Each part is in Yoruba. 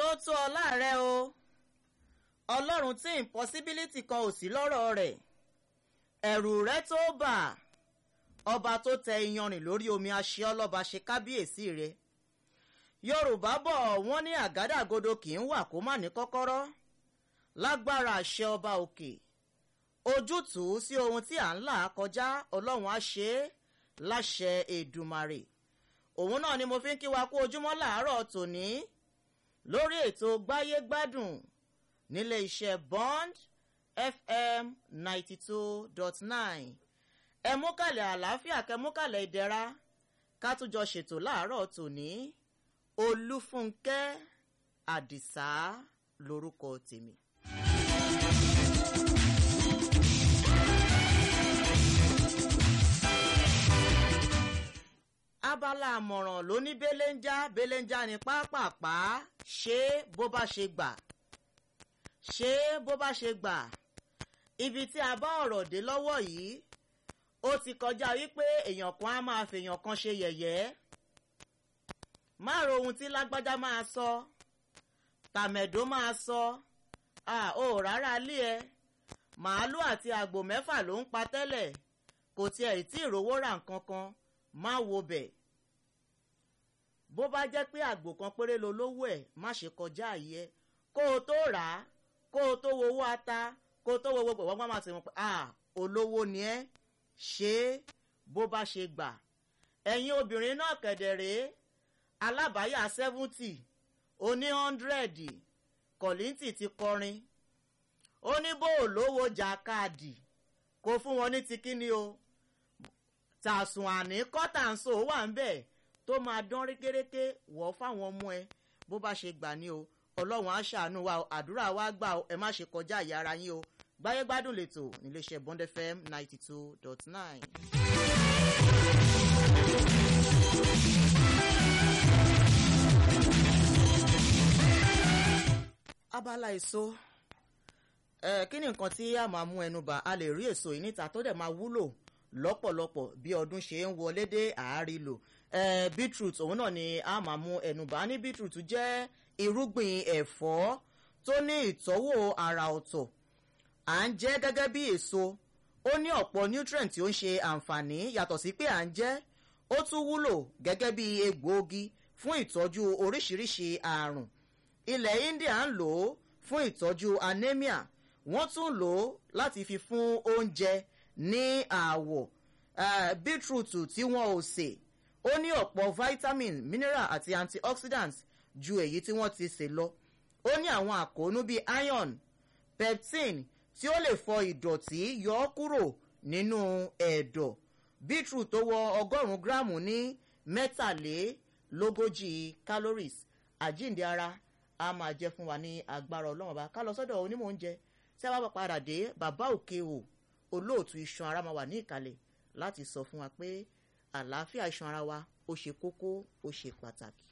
ó tó ọ láàrẹ o ọlọ́run tí impossibility kan ò sí lọ́rọ̀ rẹ̀ ẹ̀rù rẹ tó bà ọba tó tẹ iyanrìn lórí omi aṣẹ ọlọ́ba ṣe kábíyèsí rẹ yorùbá bọ̀ wọ́n ní àgádágodo kì í wà kó má ní kọ́kọ́rọ́ lágbára àṣẹ ọba òkè ojútùú sí ohun tí à ń là kọjá ọlọ́run á ṣe é láṣẹ èdùmarè òun náà ni mo fi ń kí wa kú ojúmọ́ làárọ̀ tòní lórí ètò gbáyégbádùn nílé iṣẹ́ bond fm ninety two dot nine ẹ mú kàlẹ̀ àlàáfíà kẹ mú kàlẹ̀ ìdẹ̀ra ká tún jọ ṣètò láàárọ̀ tòní olúfúnkẹ́ àdìsá lorúkọ tèmi. abala àmọ̀ràn ló ní belenja belenja ní pápápá ṣé bó bá ṣe gbà ṣé bó bá ṣe gbà ibi tí a bá ọ̀rọ̀ dé lọ́wọ́ yìí ó ti kọjá wípé èèyàn kan á máa fèèyàn kan ṣe yẹ̀yẹ́ má ro ohun tí lágbájá máa sọ tàmẹ̀dó máa sọ à ó rárá lé ẹ màálù àti àgbò mẹ́fà ló ń pa tẹ́lẹ̀ kò tiẹ̀ tí ìrówó rà nǹkan kan má wo bẹ̀ bó bá jẹ́ pé àgbò kan péré lo lówó ẹ̀ má ṣe kọjá àyè kó o tó rà á kó o tó wowó ata kó o tó wo gbogbo wọ́n máa ti mọ̀ pé ah olówó ni ẹ́ ṣe é bó bá ṣe gbà ẹ̀yin obìnrin náà kẹ̀dẹ̀ rèé alábàáyà seventy oní hundred kọ̀lìntì ti kọrin ó ní bó o lówó jàkáàdì kó fún wọn ní ti kíni o tàsùn àní kọ́tàǹsó wà ń bẹ̀ tó máa dán rékéréké wọ̀ fáwọn ọmọ ẹ bó bá ṣe gbà ní o ọlọ́run á ṣàánú wa àdúrà wa gbà o ẹ má ṣe kọjá ìyá ara yín o gbáyégbádùn lẹ́tọ̀ níléeṣẹ́ bond fm ninety two dot nine. abala èso ẹ kí ni nǹkan tí a máa mú ẹnu bà a lè rí èso yìí níta tó dẹ̀ máa wúlò lọ́pọ̀lọpọ̀ bí ọdún ṣe ń wọlé dé àárí lò ẹ beetroot òun náà ni a máa mú ẹnu bà ní beetroot jẹ́ irúgbìn ẹ̀fọ́ tó ní ìtọ́wò àrà ọ̀tọ̀ à ń jẹ́ gẹ́gẹ́ bí èso ó ní ọ̀pọ̀ nutrient tí ó ń ṣe àǹfààní yàtọ̀ sí pé à ń jẹ́ ó tún wúlò gẹ́gẹ́ bí egbòogi fún ìtọ́jú oríṣiríṣi àrùn ilẹ̀ india ń lò ó fún ìtọ́jú anemia wọ́n tún lò ó láti fi fún oúnjẹ ní àwọ̀ uh, beetroot tí wọ́n ò sè ó ní ọ̀pọ̀ vitamin mineral àti antioxidants ju èyí tí wọ́n ti sè lọ ó ní àwọn àkóónú bíi iron peptin tí ó lè fọ ìdọ̀tí yọ ọ́ kúrò nínú ẹ̀dọ̀ beetroot tó wọ ọgọ́rùn-ún gíráàmù ní mẹ́tàlélógójì calories àjíǹde ara a máa jẹ́ fún wa ní agbára ọlọ́run ọba ká lọ sọ́dọ̀ onímọ̀ oúnjẹ tí a bá padà dé bàbá òkè o olóòtú iṣan ara máa wà ní ìkàlẹ̀ láti sọ fún wa pé àlàáfíà iṣan ara wa ó ṣe kókó ó ṣe pàtàkì.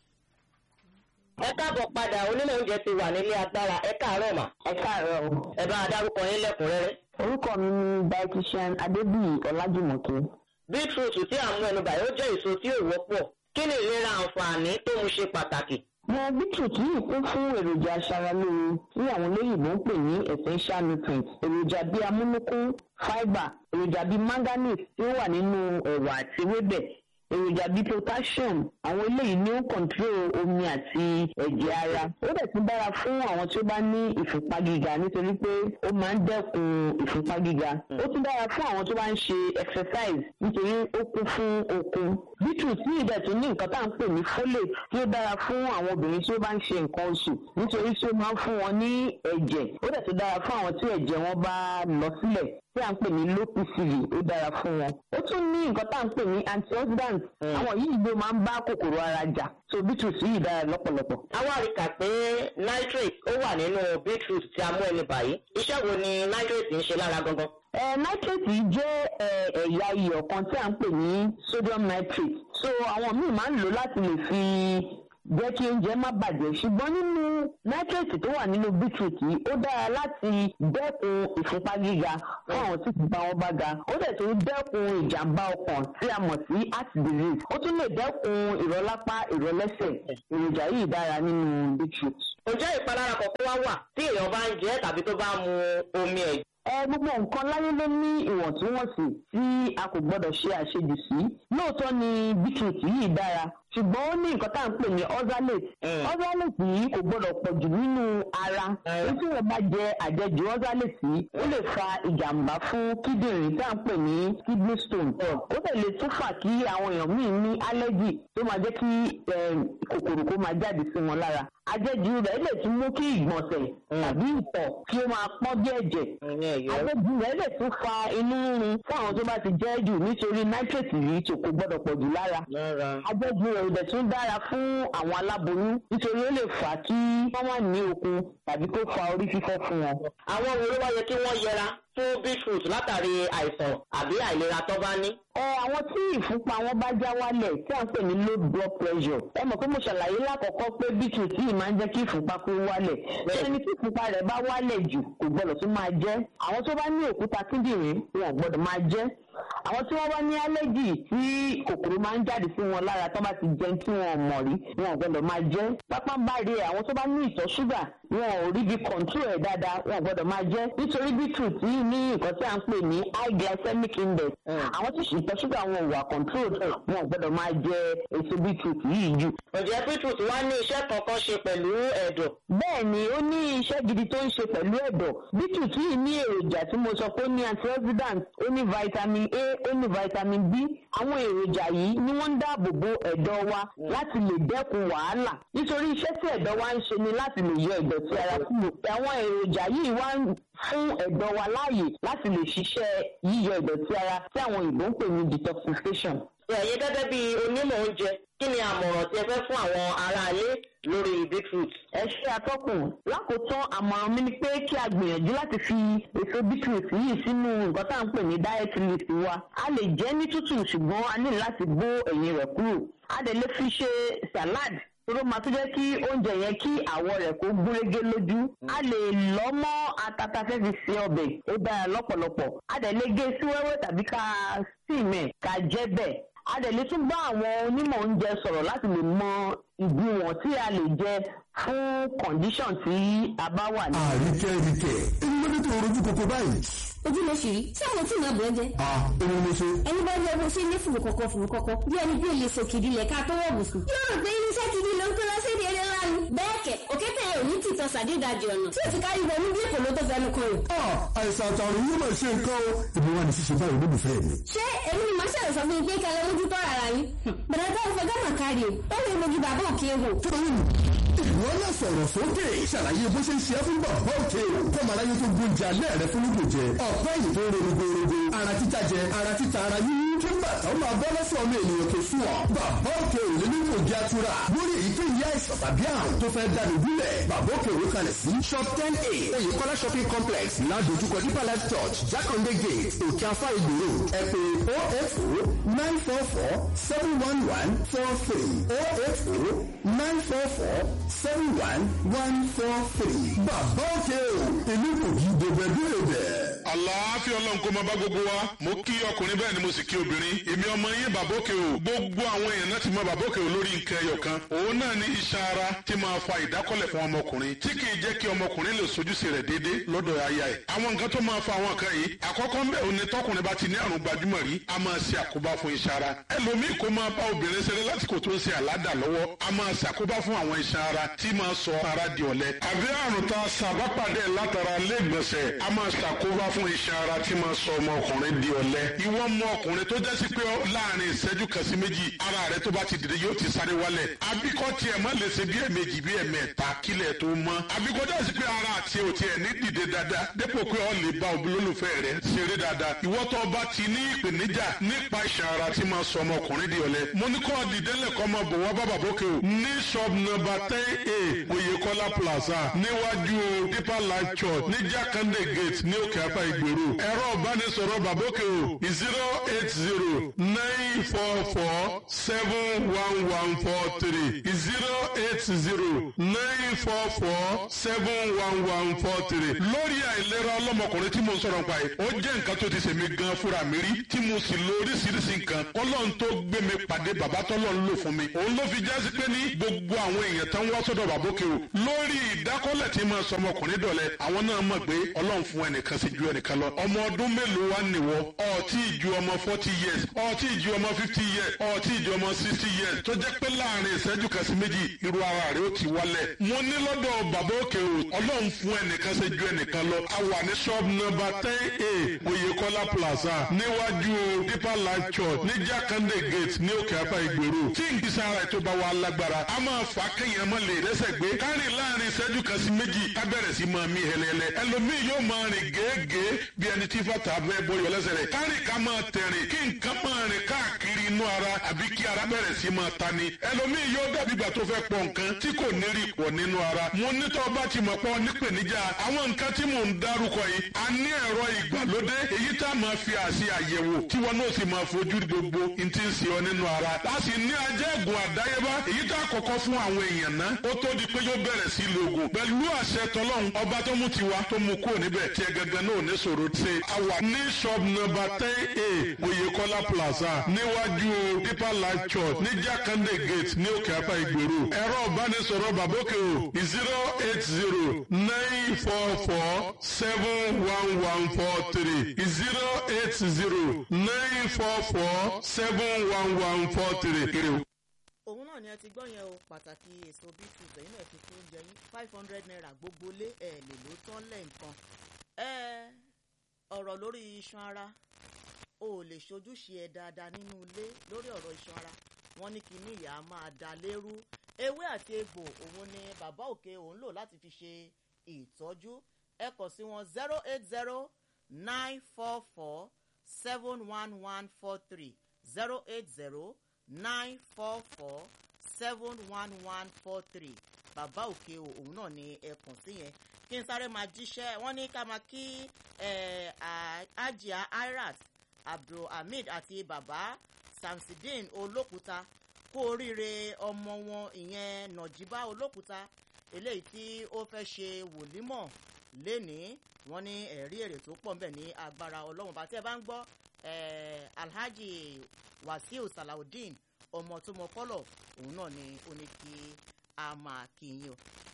ẹ káàbọ̀ padà onímọ̀ oúnjẹ ti wà nílé agbára ẹ káàárọ̀ mà. ẹ káàárọ̀ o. ẹ bá a dárúkọ yín lẹ́kùnrẹ́rẹ́. orúkọ mi ni dietitian adébíyì ọlájùmọ̀kẹ́. beetroot tí à ń mú ẹnu bàyẹ̀ ó jẹ́ èso tí ò wọ́pọ̀ kí ni ìlera àǹfààní tó mú ṣe pàtàkì. mo beetroot yìí kún fún èròjà aṣaralóore tí àwọn olóyìnbó ń pè ní essential nutrients èròjà bíi amúnúkún fibre èròjà bíi manganese tí ó wà nínú ẹ̀wà àti ewébẹ̀ èròjà bíi potassium àwọn eléyìí ní ó control omi àti ẹ̀jẹ̀ ara ó dẹ̀ tún dára fún àwọn tí ó bá ní ìfúnpá gíga nítorí pé ó máa ń dẹ́kun ìfúnpá gíga ó tún dára fún àwọn tó bá ń ṣe exercise nítorí ó kún fún okun beetroot ní ìdẹ̀ tún ní nǹkan tá à ń pè ní folate tí ó dára fún àwọn obìnrin tí ó bá ń ṣe nǹkan oṣù nítorí tí ó máa ń fún wọn ní ẹ̀jẹ̀ ó dẹ̀ tún dára fún àwọn tí ẹ̀jẹ̀ wọn bá lọ sílẹ̀ tí à ń pè ní low pcv ó dára fún wọn ó tún ní nǹkan tá à ń pè ní antioxidant àwọn yìí ló máa ń bá kòkòrò ara jà so beetroot yìí dára lọ́pọ̀lọpọ̀. àwa rí kà pé nitrate ó wà nínú beetroot tí a mú ẹnu bàyí iṣẹ́ wo ni nitrate ń ṣe lára gangan. Eh, nitrate yìí jẹ́ ẹ̀yà iyọ̀ kan tí à ń pè ní sodium nitrate so àwọn míì máa ń lò láti lè fi jẹ́ kí oúnjẹ má bàjẹ́ ṣùgbọ́n nínú nitrate tó wà nínú beetroot yìí ó dára láti dẹ́kun ìfúnpá gíga fún àwọn tí ìfúnpá wọn bá ga ó dẹ̀ tún dẹ́kun ìjàmbá ọkàn tí a mọ̀ sí heart disease ó tún lè dẹ́kun ìrọ́lápá ìrọ́lẹ́sẹ̀ èròjà yìí dára nínú beetroot. ǹjẹ́ ìpalára kọ̀ọ̀kan wá wà tí èèyàn bá ń jẹ tàbí tó bá mu omi ẹ̀ ẹ gbogbo nǹkan láyé ló ní ìwọ̀ntúnwọ̀nsì tí a kò gbọ́dọ̀ ṣe àṣejù sí lóòótọ́ ni bíkìtì yìí dára ṣùgbọ́n ó ní nǹkan tá à ń pè ní oxalate oxalate yìí kò gbọ́dọ̀ pọ̀ jù nínú ara ó tí wọ́n bá jẹ àjẹjù oxalate yìí ó lè fa ìjàmbá fún kíndìnrín tá à ń pè ní kidney stone ó lè lè tún fà kí àwọn èèyàn míì ní allergy tó máa jẹ́ kí kòkòrò kó máa jáde sí wọn lára àjẹjù rẹ̀ lè tún mú kí ìgbọ̀nsẹ̀ tàbí ìtọ̀ kí ó máa pọ́n bí ẹ̀jẹ̀ àjẹjù rẹ̀ lè tún fa inú rírun fún àwọn tó bá ti jẹ́ jù nítorí nitrate yìí tó kò gbọ́dọ̀ pọ̀ jù lára àjẹjù rẹ̀ ìbẹ̀ tún dára fún àwọn aláboyún nítorí ó lè fà á kí wọ́n má ní okun tàbí kó fa orí fífọ́ fún wọn. àwọn wo ló wá yẹ kí wọ́n yẹra fún beetroot látàrí àìsàn àbí àìlera tó bá ní. ẹ àwọn tí ìfúnpá wọn bá já wálẹ̀ tí à ń pè ní low blood pressure ẹ mọ̀ pé mo ṣàlàyé lákọ̀ọ́kọ́ pé beetroot yìí máa ń jẹ́ kí ìfúnpá kó wálẹ̀ tí ẹni tí ìfúnpá rẹ̀ bá wálẹ̀ jù kò gbọ́dọ̀ tún máa jẹ àwọn tó bá ní òkúta kíndìnrín wọn ò gbọ́dọ̀ máa jẹ àwọn tí wọ́n bá ní allergy tí kòkòrò máa ń jáde sí wọn lára tó bá ti jẹun tí wọn ò mọ̀ rí wọn ò gbọ́dọ̀ máa jẹ pápá bá rí ẹ àwọn tó bá ní ìtọ̀ ṣúgà wọn ò rí bí control ẹ̀ dáadáa wọn ò gbọ́dọ̀ máa jẹ nítorí beetroot yìí ní nǹkan tí à ń pè ní high glycemic index àwọn tí ìtọ̀ ṣúgà wọn ò wà control wọn ò gbọ́dọ̀ máa jẹ èso beetroot yìí jù. ǹjẹ́ beetroot wá ní iṣẹ́ kankan ṣe pẹ̀lú ẹ̀dọ̀. bẹ́ẹ̀ ni ó ní iṣẹ́ gidi tó ń ṣe pẹ̀lú ẹ̀dọ̀ beetroot yìí ní èròjà tí mo sọ pé ó ní antioxidant ó ní vitamin a ó ní vitamin b àwọn èròjà yìí ni wọ́n ń dáàbò bo ẹ̀dọ̀ wa láti lè dẹ́kun wàhálà nítorí iṣẹ́ tí ẹ̀dọ̀ wa ń ṣe ni láti lè yọ ìdọ̀tí ara kúrò àwọn èròjà yìí wá ń fún ẹ̀dọ̀ wa láàyè láti lè ṣiṣẹ́ yíyọ ìdọ̀tí ara tí àwọn òyìnbó ń pè ní detoxification. ẹ̀yin gẹ́gẹ́ bí onímọ̀ oúnjẹ kí ni àmọ̀ràn tí ẹ fẹ́ fún àwọn aráalé lórí beetroot. ẹ ṣe atọ́kùn lákòótán àmọ̀ràn mi ni pé kí a gbìyànjú láti fi èso beetroot yìí sínú nǹkan tá à ń pè ní diet list wa a lè jẹ ní tútù ṣùgbọ́n a ní láti bó ẹ̀yìn rẹ̀ kúrò a dẹ̀ lè fi ṣe salad tó máa tún jẹ́ kí oúnjẹ yẹn kí àwọ̀ rẹ̀ kó gúnrégé lójú a lè lọ́ mọ́ atata fẹ́ fi se ọbẹ̀ ó dára lọ́pọ̀lọpọ̀ a dẹ̀ lè gé sí wẹ́wẹ́ tàbí ká síìmẹ̀ ká jẹ́ bẹ́ẹ̀ a dẹ̀ lè tún bá àwọn onímọ̀ oúnjẹ sọ̀rọ̀ láti lè mọ ìgbìwọ̀n tí a lè jẹ fún condition tí a bá wà ní. àríkẹ́ ríkẹ́ èyí ló dé tó rojú koko báyìí. ojú ló ṣì rí tí àwọn tí ìyá bọ̀ jẹ́. a èmi ló ṣe. ẹni bá yọ ọgbọ́n sí ilé fùrù kọ̀kọ̀ fùrù kọ̀kọ̀ bí ẹni bí olè sọ kìdí lẹ̀ ká tó wọ̀ bùsùn. yóò rò pé irinṣẹ́ kìdí ló ń kó lọ sí èdè eré ńlá ni. bẹ́ẹ̀ kẹ̀ òkété ẹ̀ ò ní tìtọ́ sàdédàjì ọ̀nà tí ò ti kárí wọnú bí èkó ló tó fẹnu kan rò. a àìsàn àtàrùn yóò máa ṣe nǹkan o. èmi wà ní ṣíṣe báyìí olólùfẹ́ mi. ṣé èmi ni màá ṣàlẹ̀ sọ fún yín pé kẹlẹ́ mójú tọ́ ara yín. bẹ̀rẹ̀ tó ń fẹ́ gánà kárí o ó lè mojú bàbá òkè wò. tóyìn ìwọ náà sọ̀rọ̀ sókè ṣàlàyé bó ṣe ń ṣe é fún bàbá òkè o kọ́mọ aráyé tó gbóúnjẹ alẹ́ rẹ fún lóògùn jẹ ọ̀pẹ́ yìí tó ń ro rogorogo ara títa jẹ ara títa ara yíyí kí bàtà ó máa bọ́ lọ́sọ̀ ọmọ ènìyàn tó sùn ọ́ bàbá òkè ò lè ní kò jẹ́ atura lórí èyíkéyìí àìsàn tàbí àrùn tó fẹ́ dànù gúnlẹ̀ bàbá òkè òwe kalẹ̀ sí shop ten a oyèkọ́lá shopping complex ládojúkọ deeper life church jákàndé gate òkè afá ìgbòho ẹ pè oh eight oh nine four four seven one one four three oh eight oh nine four four seven one one four three bàbá òkè o èmi kò kí gbogbo ẹbí rẹ bẹ́ẹ̀. àlàáfíà ọlọ́run kó máa bá gbogbo wa mo kí ọkùnrin bẹ́ẹ̀ ni mo sì kí obìnrin èmi ọmọ yín bàbókè o gbogbo àwọn èèyàn náà ti mọ bàbókè o lórí nǹkan ẹyọ kan òun náà ní iṣan ara tí máa fa ìdákọ́lẹ̀ fún ọmọkùnrin tí kì í jẹ́ kí ọmọkùnrin lè sojúṣe rẹ̀ déédé lọ́dọ̀ aya ẹ̀ àwọn nǹkan tó máa fa àwọn nǹkan yìí àkọ́kọ́ ń bẹ̀ òun ni tọkùnrin bá ti ní àrùn gbajúmọ̀ rí a máa ṣe àkóbá fún iṣan ara ẹlòmíì kó máa bá obìnrin ṣeré lásìkò tó ń ṣe àládà lọ́wọ́ a máa ṣàkóbá fún àwọn iṣan ara tí máa sọ ara di ọ̀lẹ àbí àrùn tá a ṣàbápàdé látara lẹ́gbọ̀nsẹ̀ a máa ṣàkóbá fún iṣan ara tí máa sọ ọmọkùnrin di ọ̀lẹ ìwọ ọmọ ọkùnrin tó jẹ́ sí pé láàrin ìṣẹ́jú kan sí méjì ara rẹ tó bá ti dìde yóò ti sáré wálẹ̀ àbíkọ́ tiẹ̀ má lè ṣe bí ẹ̀mejì bí ẹ̀mẹ́ta kílẹ̀ tó mọ́ àbíkọ́ jẹ́ sí pé ara àti òtí ẹ̀ ní dìde dáadáa dépò pé ọ lè bá olólùfẹ́ rẹ ṣeré dáadáa ìwọ tó bá ti ní ìpèníjà nípa iṣan ara tí máa sọ ọmọkùnrin di ọ̀lẹ mo ní kọ́ dìdẹ́lẹ̀ kọ́ máa bọ̀ wá bàbá bókè o ní shop number ten a oyèkọ́lá plaza níwájú deeper life church ní jákàndé gate ní òkè apá ìgbèrú ẹ̀rọ ìbánisọ̀rọ̀ bàbókè o zero eight zero nine four four seven one one four three zero eight zero nine four four seven one one four three lórí àìlera ọlọ́mọkùnrin tí mo ń sọ̀rọ̀ nípa yìí ó jẹ́ nǹkan tó ti ṣèmi gan fúnra mi rí tí mo sì lo oríṣiríṣi nǹkan ọlọ́run tó gbé mi pàdé bàbá tọ́lọ́run lò fún mi òun ló fi jásí pé ní gbogbo àwọn èèyàn tán wá sọ́dọ̀ bàbókè o lórí ìdákọ́lẹ̀ tí máa sọ ọmọkùnrin dọ̀lẹ́ àwọn náà mọ̀ pé ọlọ́run fún ẹnìkan sí ju ẹnìkan lọ ọmọ ọdún mélòó wá nìwọ ọtí ìju ọmọ forty years ọtí ìju ọmọ fifty years ọtí ìju ọmọ sixty years tó jẹ́ pé láàrin ìṣẹ́jú kan sí méjì irú ara rẹ̀ ó ti wálẹ̀ mo ní lọ́dọ̀ bàbókè o ọlọ́run fún ẹnìkan sí ju ẹnìkan lọ a wà ní shop number ten a Oyèkọ́lá plaza níwájú deeper life church ní Jákàndé gate ní òkè apá ìgbèrú tí ìgbésẹ̀ ara ètò bá wà lágbára a máa fà á kéèyàn mọ́ lè rẹ́sẹ̀ gbé kárìn láàrin ìṣẹ́jú kan sí méjì ká bẹ̀rẹ̀ sí máa mí hẹlẹ́lẹ́ ẹlòmíì yóò máa rìn gèégèé bí ẹni tí fàtà bẹ́ẹ̀ bọ́yọ̀ lẹ́sẹ̀ rẹ̀ kárìn ká máa tẹ̀rìn kí nǹkan máa rìn káàkiri inú ara àbí kí ara bẹ̀rẹ̀ sí máa ta ni ẹlòmíì yóò dàbí ìgbà tó fẹ́ pọ̀ nǹkan tí kò ní rí pọ̀ nínú ara mo nítọ́ bá ti mọ̀ pọ̀ nípèníjà àwọn nǹkan tí mò ń dárúkọ yìí a ní ẹ̀rọ ìgbàlódé èyí tá a máa fi àṣì àyẹ̀wò tí wọn náà sì máa fojú gbogbo n ti ń ṣe ọ nínú ara a sì ní ajẹ́gùn àdáyébá èyí tá a kọ́kọ́ fún àwọn èèyàn náà ó tó di pé yóò bẹ̀rẹ̀ sí lògùn pẹ̀lú àṣẹ tọlọ́hun ọba tó mú tiwa tó mú kúrò níbẹ̀ tí ẹ gẹ́gẹ́ náà ní sọ̀rọ̀ ṣe àwà ní shop number ten a Oyèkọ́lá plaza níwájú deeper life church ní Jákàndé gate ní òkè apá ìgbèrú ẹ̀rọ ìbánisọ̀rọ̀ bàbókè o zero eight zero nine four four seven one one four three zero eight zero nine four four seven one one four three. òun náà ni ẹ ti gbọ́ yẹn o pàtàkì èso beetroot ẹ̀yin náà ti fún oúnjẹ yín five hundred naira gbogbo lé ẹ̀ lè ló tán lẹ́ǹkan ẹ ọ̀rọ̀ lórí iṣan ara o ò lè ṣojúṣe ẹ dáadáa nínú ilé lórí ọ̀rọ̀ iṣan ara wọ́n ní kíní ìyá máa da lérú ewé àti egbò òun ni bàbá òkè òun lò láti fi ṣe ìtọ́jú ẹ kàn sí wọn zero eight zero nine four four seven one one four three zero eight zero nine four four seven one one four three bàbá òkè òun náà ni ẹ kàn sí yẹn kí n sáré máa jíṣẹ́ wọ́n ní ká máa kí ajia irat abdulhamid àti bàbá samsidin olókùúta kú oríire ọmọ wọn ìyẹn nàjíbá olókùúta eléyìí tí ó fẹ́ ṣe wòlímọ̀ lénìí wọ́n ní ẹ̀rí èrè tó pọ̀ ńbẹ̀ ní agbára ọlọ́run bá tí ẹ bá ń gbọ́ alhaji wasiu salawudeen ọmọ tó mọ kọ́lọ̀ òun náà ni ó ní kí a máa kí yín o